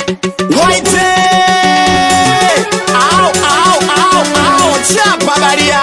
Waite! Au, au, au, au, chapa baria!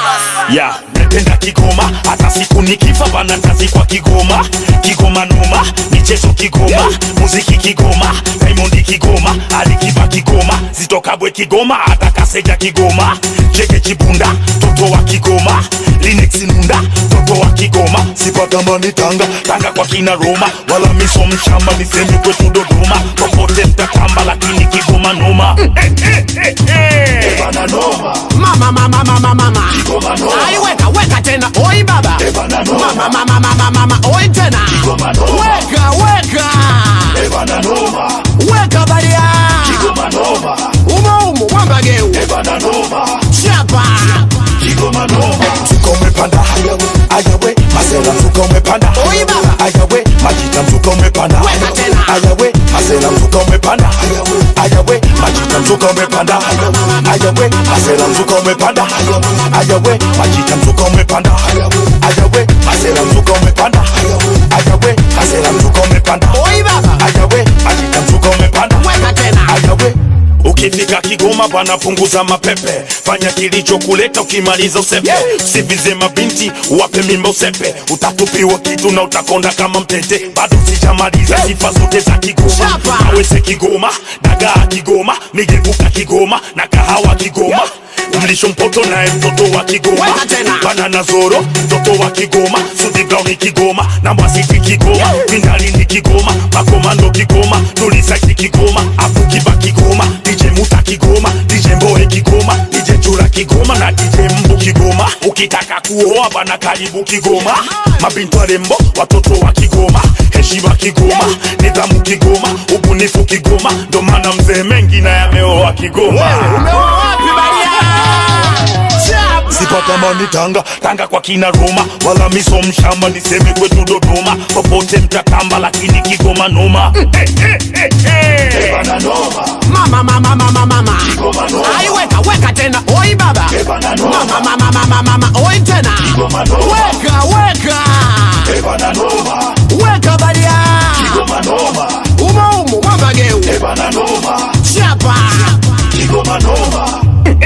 ya napenda Kigoma, hata siku nikifa bana tazikwa Kigoma. Kigoma noma, michezo Kigoma, muziki Kigoma, Diamond Kigoma, Alikiba Kigoma, Zito Kabwe Kigoma, hata Kaseja Kigoma, Cheke Chibunda, toto wa Kigoma, Linux Nunda, toto wa Kigoma, sipatamani Tanga, Tanga kwa kina Roma, wala miso mshamba, niseme kwetu Dodoma, popote mtatamba, lakini Kigoma noma. Eh, eh, eh, eh. Bana noma. Mama, mama, mama, mama. Kigoma noma. Ai, weka, weka tena. Oi baba. Bana noma. Mama, mama, mama, mama. Oi tena. Kigoma noma. Weka, weka. Bana noma. Weka baria. Kigoma noma. Umo, umo, wamba geu. Bana noma. Chapa. Kigoma noma. mzuka umepanda ayawe masela mzuka umepanda Oi baba. ayawe majita mzuka umepanda Weka tena. ayawe masela mzuka umepanda ayawe majita mzuka umepanda ayawe masela mzuka umepanda ayawe majita mzuka umepanda ayawe masela mzuka umepanda ayawe masela mzuka umepanda Oi baba. ayawe majita mzuka umepanda Weka tena. ayawe Ukifika Kigoma bwana, punguza mapepe, fanya kilichokuleta, ukimaliza usepe. Usivize mabinti, wape mimba usepe, utatupiwa kitu na utakonda kama mtete. Bado sijamaliza sifa zote za Kigoma, Chapa. awese Kigoma, dagaa Kigoma, migebuka Kigoma na kahawa Kigoma. Mlisho mpoto naye mtoto wa Kigoma, Weka tena. banana zoro mtoto wa Kigoma, Sudi Brown Kigoma na Mwasiti Kigoma, Mindali ni Kigoma, Makomando Kigoma, Tulisaiti Kigoma, Abukiba Kigoma, DJ Muta Kigoma, DJ Mboe Kigoma, DJ Chura Kigoma na DJ Mbu Kigoma. Ukitaka kuoa bana, karibu Kigoma, mabintu warembo, watoto wa Kigoma, heshima Kigoma, nidhamu Kigoma, ubunifu Kigoma, ndo maana mzee mengi na yameoa Kigoma. Umeoa wapi baria? Chapa. sipatamani Tanga, Tanga kwa kina Roma, wala miso mshamba, niseme kwetu Dodoma, popote mtatamba, lakini Kigoma noma. Eh, eh, eh, eh. Bana noma. Mama, mama, mama, mama. Kigoma noma. Ai, weka, weka tena. Oi baba. Bana noma. Mama, mama, mama, mama. Oi tena. Kigoma noma. Weka, weka. Bana noma. Weka baria. Kigoma noma. Umo, umo, wamba geu. Bana noma. Chapa. Kigoma noma.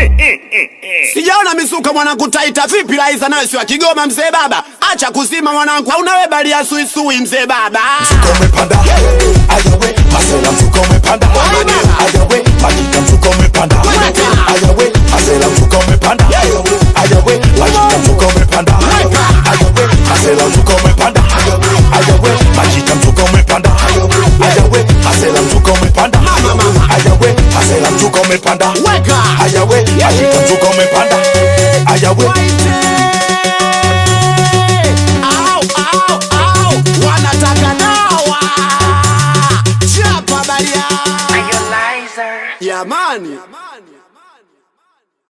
Sijaona misuka mwanangu taita vipi Laiza nawe si wa Kigoma mzee baba. Acha kuzima mwanangu. Hauna we bali ya suisui mzee baba. mzuka umepanda ayawe masela mzuka umepanda ayawe majita mzuka umepanda ayawe masela mzuka umepanda ayawe majita mzuka umepanda ayawe masela mzuka umepanda ayawe majita mzuka umepanda ayawe masela mzuka umepanda ayawe masela mzuka umepanda Weka. ayawe majita mzuka umepanda ayawe Waite. Au, au, au. Wanataka dawa. Chapa baria. Are you a liar? Yamani.